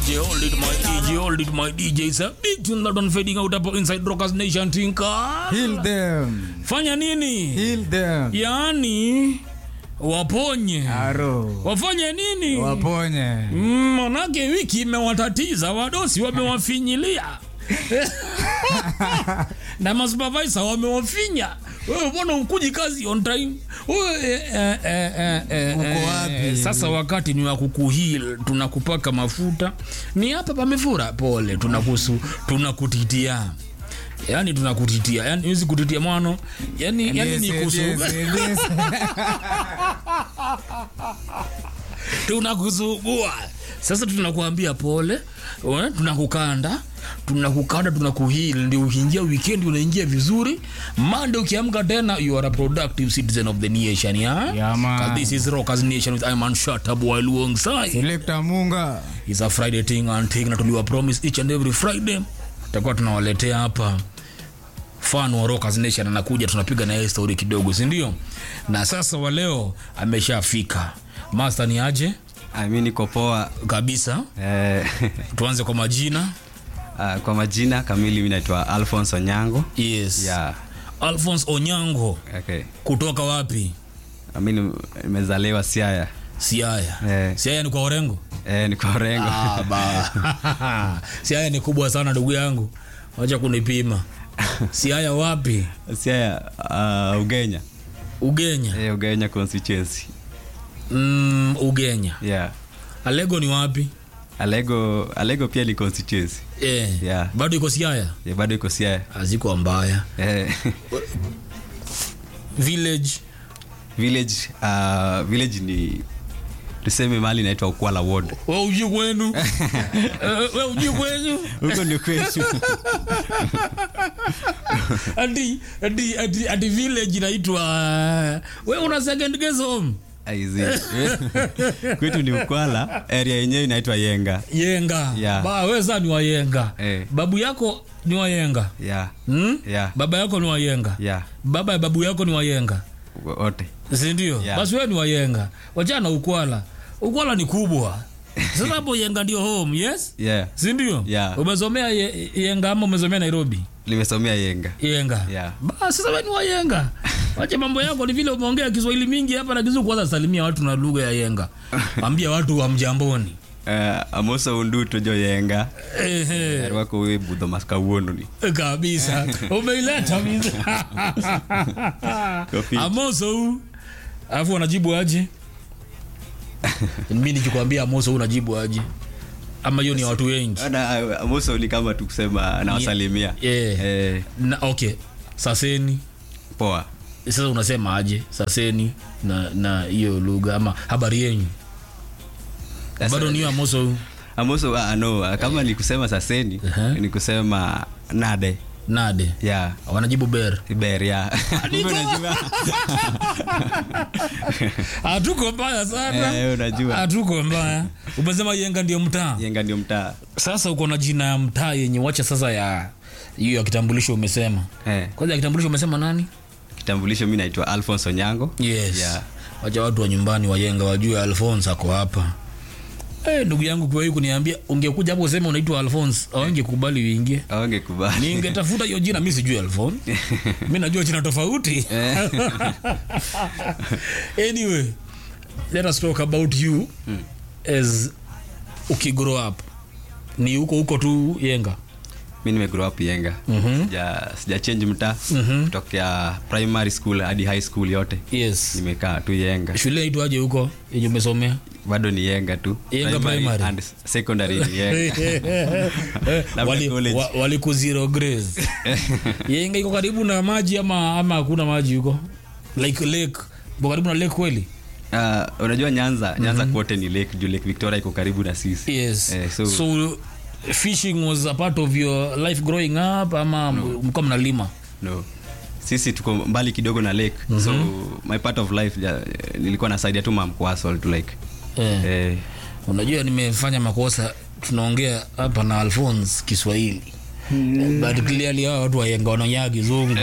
DJ, hold it, my DJ, hold it, my DJ. It's a big tune that one fading out hapo inside Rockers Nation Tinka. Heal them. Fanya nini? Heal them. Yaani waponye. Aro. Wafanye nini? Waponye. Mm, Manake wiki imewatatiza wadosi wamewafinyilia na masupervisor wamewafinya. Wewe mbona ukuji kazi on time? Wewe eh, eh, eh, eh, eh, Uko eh, wapi? Sasa wakati ni wa kukuheal, tunakupaka mafuta. Ni hapa pamefura, pole, tunakusu tunakutitia. Yaani tunakutitia. Yaani hizi kutitia mwano. Yaani yaani ni Yes, kusu. yes, yes. tunakusugua sasa tunakuambia pole eh, tunakukanda tunakukanda tunakuhil ndio ukiingia weekend unaingia vizuri mande ukiamka tena you are a productive citizen of the nation yeah? Yeah, man. 'Cause this is rockers nation with iman shatabu alongside Selector Munga. is a friday thing and thing na tuliwa promise each and every friday tutakuwa tunawaletea hapa fan wa rockers nation anakuja tunapiga na yeye story kidogo si ndio na sasa wa leo ameshafika master ni aje Ah, mi niko poa kabisa eh, tuanze kwa majina ah, kwa majina kamili mi naitwa alphonse onyango yes yeah, alphonse onyango okay. kutoka wapi Ah, mi ni- nimezaliwa siaya siaya Eh. siaya ni kwa orengo eh, niko rengo Ah, ba. siaya ni kubwa sana ndugu yangu wacha kunipima siaya wapi siaya uh, ugenya ugenya eh, ugenya constituency mm, ugenya yeah. alego ni wapi alego alego pia ni constituency eh. Yeah. bado iko siaya yeah, bado iko siaya aziko mbaya eh, village village uh, village ni tuseme mahali inaitwa ukwala ward we uji kwenu Eh, we uji kwenu huko ndio kwetu ati ati ati ati village inaitwa we una second guess home Aizi. kwetu ni ukwala area yenyewe inaitwa yenga yenga Yeah. ba we saa ni wayenga Eh. babu yako ni wayenga yeah. hmm? Yeah. baba yako ni wayenga yeah. baba ya babu yako ni wayenga wote sindio Yeah. basi wewe ni wayenga wachana ukwala ukwala ni kubwa sasa hapo yenga ndio home yes yeah. sindio Yeah. umesomea ye, yenga ama umesomea nairobi limesomea yenga yenga Yeah. basi sasa wewe ni wayenga wache mambo yako ni vile umeongea kiswahili mingi hapa na kizu kwanza salimia watu na lugha ya yenga ambia watu wa mjamboni uh, amoso undu tojo yenga Ehe. rwako we budho maskawuononi kabisa umeileta mizi. Kofi. amoso huu alafu wanajibu aje mi nikikwambia amoso huu unajibu aje ama hiyo ni ya watu wengi amoso ni kama tu kusema nawasalimia Yeah. eh, na, okay saseni poa sasa unasema aje saseni na na hiyo lugha ama habari yenyu Sasa- bado ni hiyo amoso huu amoso ah, no ah, kama ni kusema saseni Uh-huh. ni kusema nade nade ya wanajibu ber ber ya Kumbe unajua hatuko mbaya sana Eh, unajua hatuko mbaya umesema yenga ndio mtaa yenga ndio mtaa sasa uko na jina ya mtaa yenye wacha sasa ya hiyo ya kitambulisho umesema eh, kwanza ya kitambulisho umesema nani kitambulisho mi naitwa alphonse onyango yes Yeah. wacha watu wa nyumbani wajenga wajue alphons ako hapa hey, ndugu yangu kwa hii kuniambia ungekuja hapo useme unaitwa alphons awangekubali uingie awange kubali ningetafuta hiyo jina mi sijui alphon mi najua jina tofauti anyway let us talk about you as ukigrow up ni huko huko tu yenga mi nimegrow up yenga sija, sija change mtaa kutokea primary school hadi high school yote yes nimekaa tu yenga shule itwaje huko yenye umesomea bado ni yenga tu Yenga primary. and secondary ni yenga Labda Wali- college. wa- walikuzero grace yenga iko karibu na maji ama ama hakuna maji huko like lake iko karibu na lake kweli Ah, unajua nyanza nyanza kwote ni lake juu lake victoria iko karibu na sisi yes Eh, so- so, fishing was a part of your life growing up ama mlikuwa mnalima no sisi tuko mbali kidogo na lake so my part of life ja, nilikuwa nasaidia tu mamkwasol tu like eh. eh, unajua nimefanya makosa tunaongea hapa na alphons kiswahili but clearly hawa watu wayenga wanaonyaa kizungu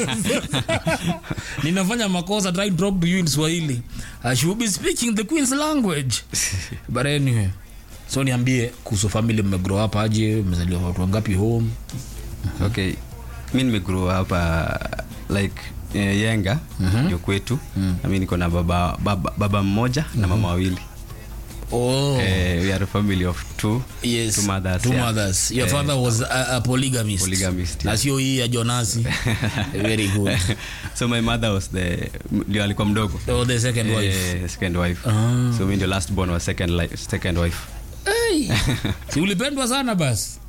ninafanya makosa trying to talk to you in swahili i should be speaking the queen's language but anyway so niambie kuhusu family mmegrow up aje mmezaliwa watu wangapi home okay mi nimegrow hapa like eh, yenga ndio kwetu na mi niko na baba, baba, baba mmoja na mama wawili oh. eh, we are a family of two yes. two mothers, Two yeah. mothers. your Eh, father was a, a polygamist, Polygamist, na yeah. sio hii ya jonasi very good so my mother was the ndio alikuwa mdogo oh, the second wife Eh, second wife Ah. so mi ndio last born was second, li- second wife hey. si ulipendwa sana basi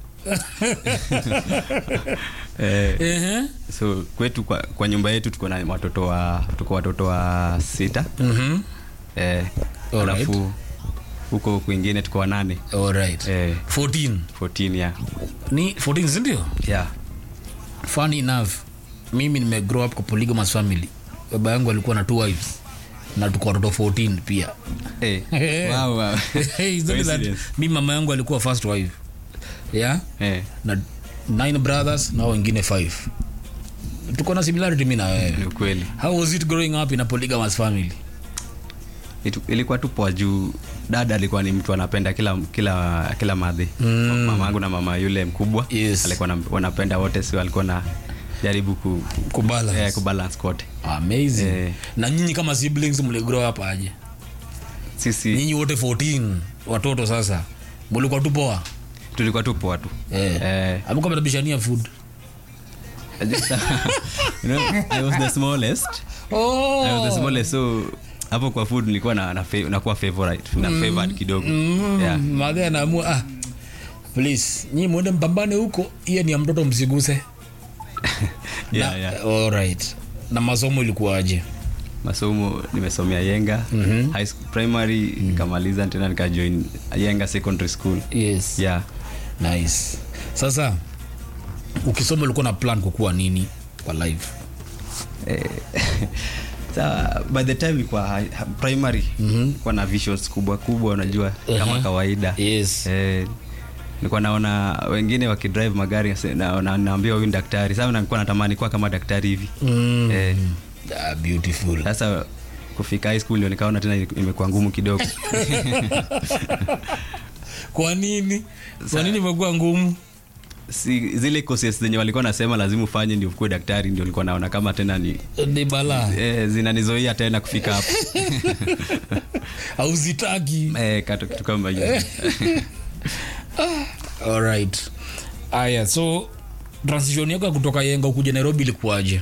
eh, Ehe. so kwetu kwa, kwa nyumba yetu tuko na watoto wa tuko watoto wa sita Mhm. eh, Alright. alafu huko kwingine tuko wanane Alright. eh, 14 14 yeah. ni 14 sindio Yeah. funny enough mimi nimegrow up kwa polygamous family baba yangu alikuwa na two wives na tuko watoto 14 pia Eh, wow, wow. It's only that Coincidence. mi mama yangu alikuwa first wife yeah Eh, na nine brothers na wengine five tuko na similarity mi na wewe ni ukweli how was it growing up in a polygamous family Itu- ilikuwa tu poa juu dada alikuwa ni mtu anapenda kila kila kila madhi mm. mama yangu na mama yule mkubwa Yes. alikuwa na- wanapenda wote sio alikuwa na jaribu ku, kubalance eh, kubalance kote amazing Eh. na nyinyi kama siblings mligrow up aje sisi nyinyi wote 14 watoto sasa mulikuwa tu poa tulikuwa tu poa tu eh. Eh, amkuwa mnabishania food just, you know, I was the smallest oh. I was the smallest so hapo kwa food nilikuwa na, na fa- nakuwa favorite na favored kidogo yeah. madhe anaamua ah, please nyi mwende mpambane huko hiyo ni ya mtoto msiguse Yeah, na, yeah. alright na masomo ilikuwaje masomo nimesomea yenga Mhm. high school, primary nikamaliza tena nikajoin yenga secondary school yes yeah nice sasa ukisoma ulikuwa na plan kukuwa nini kwa life eh, sa by the time ilikuwa high- ha- primary nilikuwa na visions kubwa kubwa unajua kama Uh-huh. kawaida yes eh, nilikuwa naona wengine wakidrive magari nase- na- na- naambia huyu ni daktari sasa nilikuwa natamani kuwa kama daktari hivi mm. eh, ah, beautiful sasa kufika high school ndio nikaona tena imekuwa ngumu kidogo kwa nini kwa nini imekuwa ngumu si, zile courses zenye walikuwa nasema lazima ufanye ndio ukuwe daktari ndio nilikuwa naona kama tena ni ni balaa eh, zinanizoia tena kufika hapo hauzitaki eh, kato kitu kama hiyo alright aya so transition yako ya kutoka yenga ukuja nairobi ilikuwaje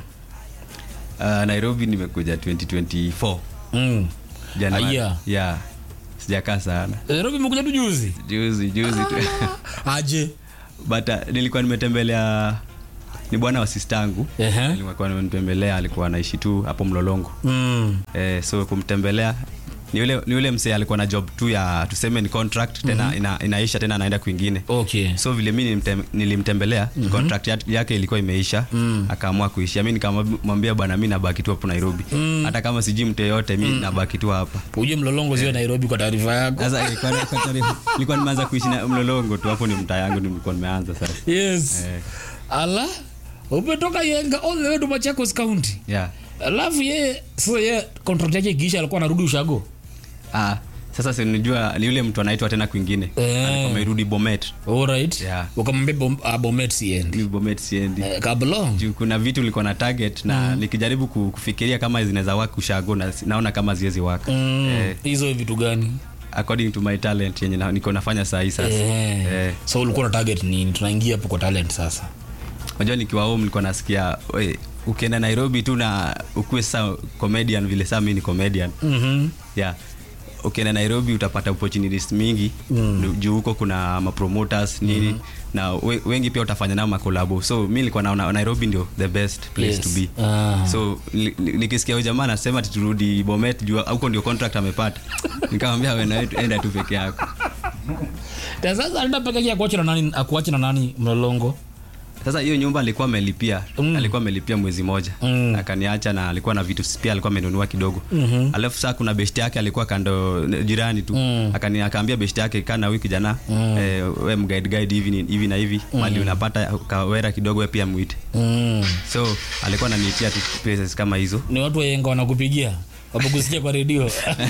uh, nairobi nimekuja 2024 mm. Januari. Aya. yeah sijakaa sana nairobi imekuja tu juzi juzi juzi tu aje but uh, nilikuwa nimetembelea ni bwana wa sistangu Ehe. nilikuwa nimetembelea alikuwa anaishi tu hapo mlolongo mm. eh, so kumtembelea ni yule, ni yule msee alikuwa na job tu ya tuseme ni contract tena mm-hmm. ina, inaisha tena anaenda kwingine okay so vile mi nilimtem, nilimtembelea mm-hmm. contract ya- yake ilikuwa imeisha mm. akaamua kuishia mi nikamwambia bwana mi nabaki tu hapo nairobi mm. hata kama sijui mtu yeyote mi mm. nabaki tu hapa uje mlolongo sio nairobi kwa taarifa yako sasa ilikuwa- ilikuwa- nilikuwa nimeanza kuishi na mlolongo tu hapo ni mtaa yangu nilikuwa nimeanza sasa yes Eh. ala umetoka yenga all the way to machakos county yeah. alafu ye sasa ye contract yake ikiisha alikuwa anarudi ushago ah, sasa sinijua ni yule mtu anaitwa tena kwingine Eh. alikuwa amerudi bomet alright Yeah. ukamwambia bom, uh, bomet siendi mi bomet siendi eh, kablong juu kuna vitu nilikuwa na target na nikijaribu ku- kufikiria kama zinaweza waka ushago na naona kama ziwezi waka Mm, Eh. hizo vitu gani according to my talent yenye na- niko nafanya saa hii sasa Eh. Eh. so ulikuwa na target nini tunaingia hapo kwa talent sasa unajua nikiwa home nilikuwa nasikia we, ukienda nairobi tu na ukuwe sa comedian vile saa mi ni comedian mm-hmm. yeah ukienda nairobi utapata opportunities mingi mm. juu huko kuna mapromoters nini mm. na we, wengi pia utafanya nao makolabo so mi nilikuwa naona nairobi ndio the best place Yes. to be Ah. so ni- ni- nikisikia huyu jamaa anasema ati turudi bomet juu huko ndio contract amepata nikamwambia wewe na wewe enda tu peke yako Na sasa anaenda peke yake akuache na nani akuache na nani mlolongo sasa hiyo nyumba alikuwa amelipia Mm. alikuwa amelipia mwezi moja Mm. akaniacha na alikuwa na vitu pia alikuwa amenunua kidogo mm-hmm. alafu saa kuna beshti yake alikuwa kando jirani tu Mm. Akani- akaambia beshti yake kaa na huyu kijana Mm. eh, we mguide guide hivi ni- hivi na hivi mali unapata kawera kidogo we pia mwite mm. so alikuwa ananiitia tu places kama hizo ni watu wayenga wanakupigia wamekusikia kwa redio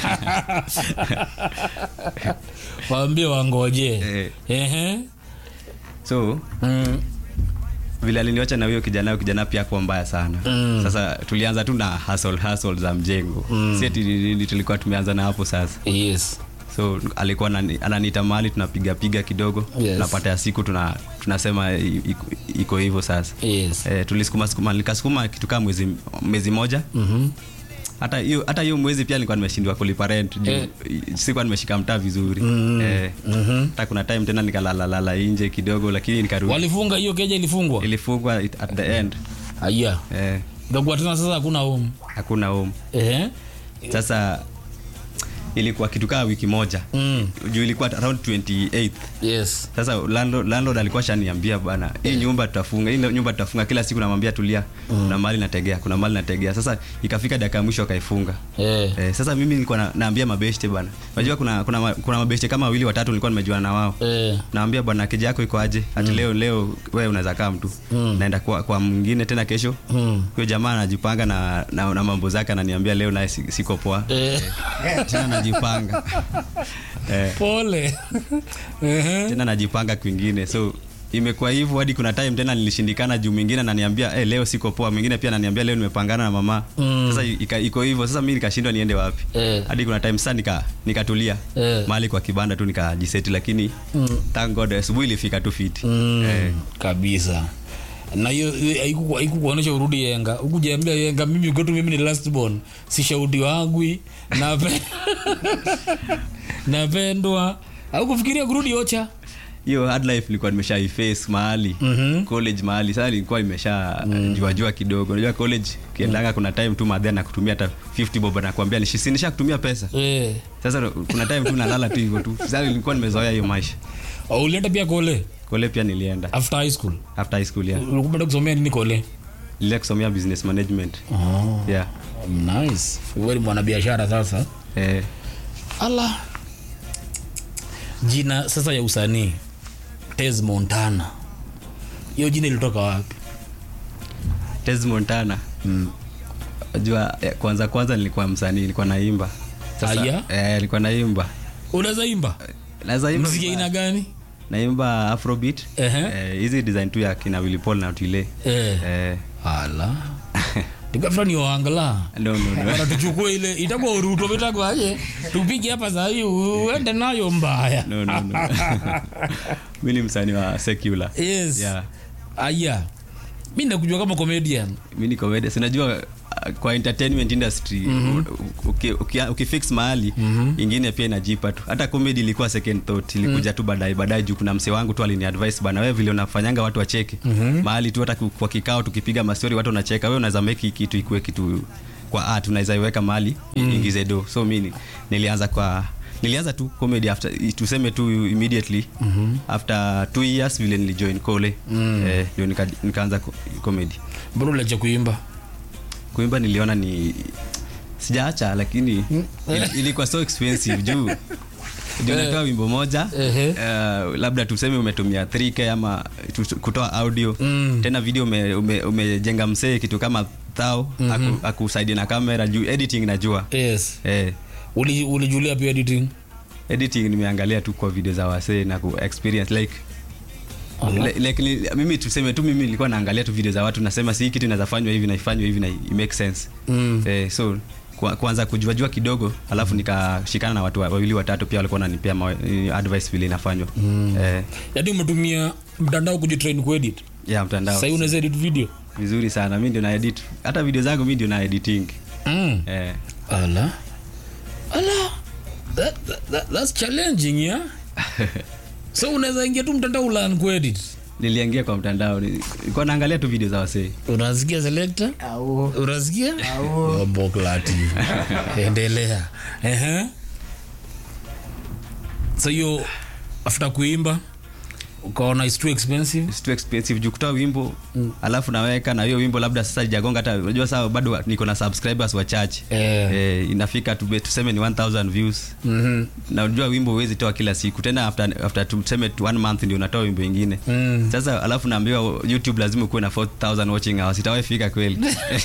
waambie wangoje Eh. Ehe. so Mm. vile aliniwacha na huyo kijana huyo kijana pia kuwa mbaya sana Mm. sasa tulianza tu na hustle, hustle za mjengo mm. si ati ni- ni- tulikuwa tumeanza na hapo sasa yes so alikuwa anani- ananiita mahali tunapiga piga kidogo Yes. tunapata ya siku tuna, tunasema i- iko- iko hivyo sasa yes eh, tulisukuma sukuma nikasukuma kitu kama mwezi, mwezi moja Mhm. hata hiyo hata hiyo mwezi pia nilikuwa nimeshindwa kulipa rent juu Eh. sikuwa nimeshika mtaa vizuri Mm. eh, Mhm. hata kuna time tena nikalalalala nje kidogo lakini nikarudi walifunga hiyo keja ilifungwa ilifungwa it- at the end aya eh, ikakuwa tena sasa hakuna home hakuna home Ehe. sasa ilikuwa kitu kaa wiki moja Mm. juu ilikuwa around 28 yes sasa landlord, landlord alikuwa shaniambia bana hii nyumba tutafunga hii nyumba tutafunga kila siku namwambia tulia kuna mali nategea kuna mali nategea sasa ikafika dakika ya mwisho akaifunga Eh. Eh, sasa mimi nilikuwa na, naambia mabeshte bana unajua kuna, kuna, ma- kuna mabeshte kama wawili watatu nilikuwa nimejuana na wao Eh. naambia bwana keja yako iko aje ati leo leo wewe unaweza kaa mtu naenda kwa, kwa mwingine tena kesho Mm. huyo jamaa anajipanga na, na, na mambo zake ananiambia leo naye si- siko poa Eh. tena najipanga eh, pole Ehe. tena najipanga kwingine so imekuwa hivyo hadi kuna time tena nilishindikana juu mwingine ananiambia hey, leo siko poa mwingine pia ananiambia leo nimepangana na mama Mm. sasa ika- iko hivyo sasa mi nikashindwa niende wapi Eh. hadi kuna time sasa nika nikatulia Eh. mahali kwa kibanda tu nikajiseti lakini Mm. thank god asubuhi ilifika tu fiti Mm. eh, kabisa na hiyo hiyo haiku- haikukuonyesha urudi yenga hukujiambia yenga mimi kwetu mimi ni last born si shaudi wagwi nape napendwa au kufikiria kurudi ocha hiyo hard life nilikuwa nimesha iface mahali Mhm. college mahali sasa nilikuwa nimesha jua jua kidogo unajua college ukiendanga kuna time tu madhe na kutumia hata 50 bob nakwambia nishinisha kutumia pesa eh. sasa kuna time tu nalala tu hivyo tu sasa nilikuwa nimezoea hiyo maisha Au ulienda pia kole kole pia nilienda after high school after high school yeah ulikupenda kusomea nini kole nilienda kusomea business management oh. yeah nice wewe ni mwanabiashara sasa eh, ala jina sasa ya usanii tes montana hiyo jina ilitoka wapi Tez Montana mm. unajua eh, kwanza kwanza nilikuwa msanii nilikuwa naimba Aya? eh, nilikuwa naimba unaweza imba naweza imba mziki aina gani naimba afrobeat Ehe. eh, hizi design tu ya kina Willy Paul na Otile eh. eh, ala tikafura ni waangala no, no, no. Bana tuchukue ile itakuwa uruto vitakwaje tupige hapa sahii uende nayo mbaya no, no, no. mi ni msanii wa secular yes yeah. aya mi nakujua kama comedian mi ni comedian sinajua uh, kwa entertainment industry mm-hmm. uki, uki, ukifix mahali mm-hmm. ingine pia inajipa tu hata comedy ilikuwa second thought ilikuja tu baadaye baadaye juu kuna msee wangu tu alini advice bana wewe vile unafanyanga watu wacheke mm-hmm. mahali tu hata ku- kwa kikao tukipiga mastori watu wanacheka wewe unaweza make hii kitu ikuwe kitu kwa art unaweza iweka mahali mm. ingize do so mi ni- nilianza kwa nilianza tu comedy after tuseme tu immediately mm-hmm. after two years vile nilijoin kole mm. eh, ndio nika, nikaanza ko- comedy mbona uliacha kuimba kuimba niliona ni sijaacha lakini ili- ilikuwa so expensive juu ndio natoa wimbo moja Ehe. uh, labda tuseme umetumia 3k ama tu- kutoa audio Mm. tena video umejenga ume, umejenga msee kitu kama thao mm-hmm. akusaidia na kamera juu editing najua yes eh, Uli- ulijulia pia editing editing nimeangalia tu kwa video za wasee na ku experience like Ala. Like, like, ni- mimi tuseme tu mimi nilikuwa naangalia tu video za watu nasema si hii kitu inaweza fanywa hivi na ifanywe hivi na i make sense Mm. eh, so kwa- kwanza kujuajua kidogo alafu nikashikana na watu wa- wawili watatu pia walikuwa wananipea mawe- eh, advice vile inafanywa mm. eh, yaani umetumia mtandao kujitrain kuedit ya mtandao sahii unaweza edit video vizuri sana mi ndio na edit hata video zangu mi ndio na editing mm. eh, ala ala that, that, that, that's challenging yeah so unaweza ingia tu mtandao ulan kuedit niliingia kwa mtandao ni- nilikuwa naangalia tu video za wasee unasikia selekta unasikia boklati endelea Ehe. so hiyo after kuimba ukaona is too expensive It's too expensive juu kutoa wimbo alafu naweka na hiyo wimbo labda sasa ijagonga hata unajua saa bado niko na subscribers wachache Eh. eh, inafika tube- tuseme ni 1000 views Mhm. na unajua wimbo huwezi toa kila siku tena after, after tuseme tu one month ndio unatoa wimbo ingine Mm. sasa alafu naambiwa youtube lazima ukuwe na 4000 watching hours itawahi fika kweli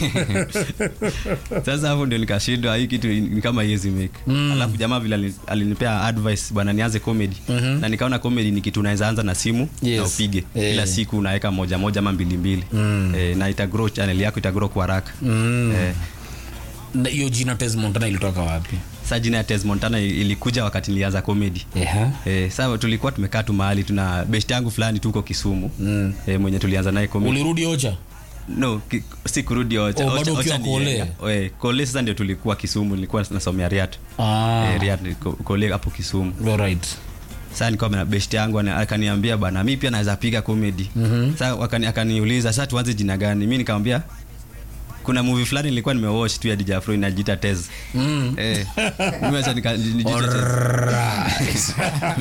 sasa hapo ndio nikashindwa hii kitu ni kama iwezi make alafu jamaa vile ali- alinipea advice bwana nianze comedy na nikaona comedy ni kitu unaweza anza na simu Yes. na upige Eh. kila siku unaweka moja moja ama mbili mbili eh, na ita grow channel yako ita grow kwa haraka Mm. eh, Na hiyo jina Tez Montana ilitoka wapi sa jina ya Tez Montana ilikuja wakati nilianza comedy Eha. Eh, sasa tulikuwa tumekaa tu mahali tuna best yangu fulani tuko Kisumu Mm. eh, mwenye tulianza naye comedy ulirudi ocha no ki, si kurudi Ocha. Oh, bado Ocha- ukiwa Ocha ni Kole? Yenga. Eh, Kole sasa ndio tulikuwa Kisumu nilikuwa nasomea Riat ah. eh, Riat ni Ko- Kole hapo Kisumu Alright. sasa nilikuwa na best yangu ana- akaniambia bana mimi pia naweza piga comedy mm-hmm. sasa wakani, akaniuliza sasa tuanze jina gani mimi nikamwambia kuna movie fulani nilikuwa nimewatch tu ya DJ Afro inajiita Tez Mm. eh mimi acha nika nijiite Tez. Alright.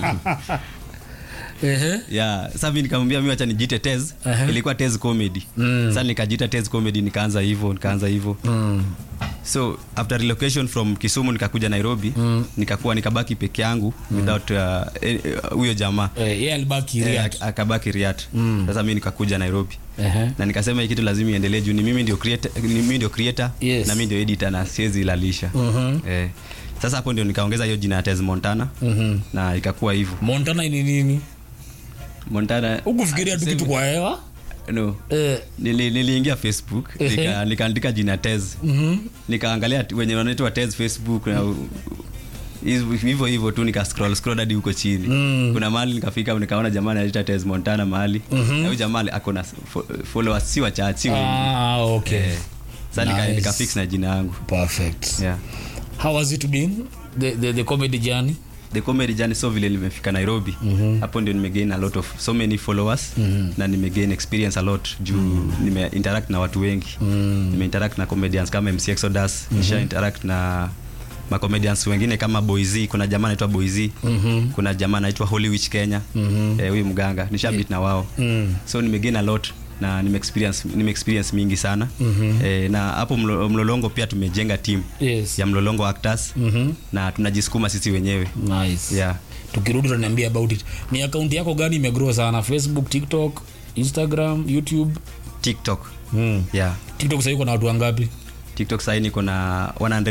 Ehe. yeah sasa mimi nikamwambia mimi acha nijiite Tez Aha. ilikuwa Tez comedy Mm. sasa nikajiita Tez comedy nikaanza hivyo nikaanza hivyo Mm. so after relocation from Kisumu nikakuja Nairobi Mm. nikakuwa nikabaki peke yangu without uh, eh, eh, huyo jamaa Eh, yeye alibaki Eh, Riat. ak- akabaki Riat Mm. sasa mimi nikakuja Nairobi Ehe. na nikasema hii kitu lazima iendelee juu ni mimi ndio creator ni mimi ndio creator Yes. na mimi ndio editor na siwezi ilalisha Mhm. eh, sasa hapo ndio nikaongeza hiyo jina ya Tez Montana Mhm. na ikakuwa hivyo Montana ni nini Montana ukufikiria tu kitu kwa hewa no Eh, Nili- niliingia facebook Ehe. nika- nikaandika jina tez mhm. nikaangalia t- wenye wanaitwa tez facebook na u- hizo- hivyo hivyo tu nika scroll scroll hadi huko chini Mm. kuna mahali nikafika nikaona jamaa anaita tez montana mahali na huyu jamaa ako na fo- followers si wachache si wengi. Ah, okay. Eh, sasa nika- Nice. nikafix na jina yangu Perfect. yeah. How has it been? The, the, the comedy journey? the comedy journey so vile nimefika nairobi hapo ndio nimegain a lot of so many followers na nimegain experience a lot juu nime interact na watu wengi nime interact na comedians kama mc exodus nisha interact na macomedians wengine kama boyz kuna jamaa anaitwa boyz kuna jamaa anaitwa holywich kenya eh, huyu mganga nisha meet na wao Mm. so nimegain a lot na nime experience, nime experience mingi sana eh, na hapo mlo, mlolongo pia tumejenga team Yes. ya mlolongo actors Mhm. na tunajisukuma sisi wenyewe Nice. yeah. tukirudi utaniambia about it ni akaunti yako gani imegrow sana facebook tiktok instagram youtube tiktok mm. yeah. tiktok sahii na watu wangapi tiktok sahii niko na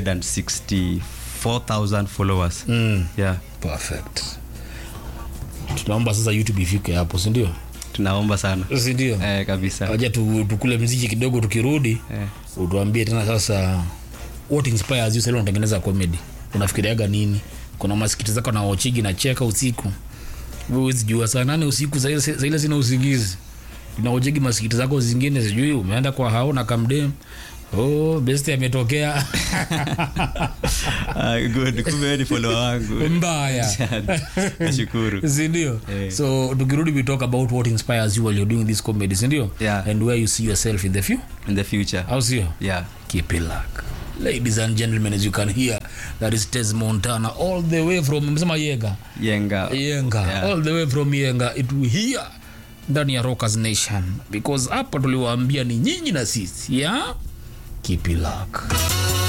164000 followers mm. yeah. perfect tunaomba sasa youtube ifike hapo sindio tunaomba sana sindio eh, kabisa waja tu, tukule mziki kidogo tukirudi eh. utuambie tena sasa what inspires you sasa unatengeneza comedy unafikiriaga nini kuna masikiti zako na wachigi na cheka usiku Wewe huwezi jua saa nane usiku saa ile- saa ile sina usingizi naojegi masikiti zako zingine sijui umeenda kwa hao na kamdem oh, best ametokea Ah, good kumbe wewe ni follower wangu mbaya nashukuru sindio Eh. so tukirudi we talk about what inspires you while you're doing this comedy sindio Yeah. and where you see yourself in the few in the future au sio yeah keep it luck ladies and gentlemen as you can hear that is tes montana all the way from msema yenga yenga yenga Yeah. all the way from yenga it will here ndani ya rockers nation because hapa tuliwaambia ni nyinyi na sisi ya keep it luck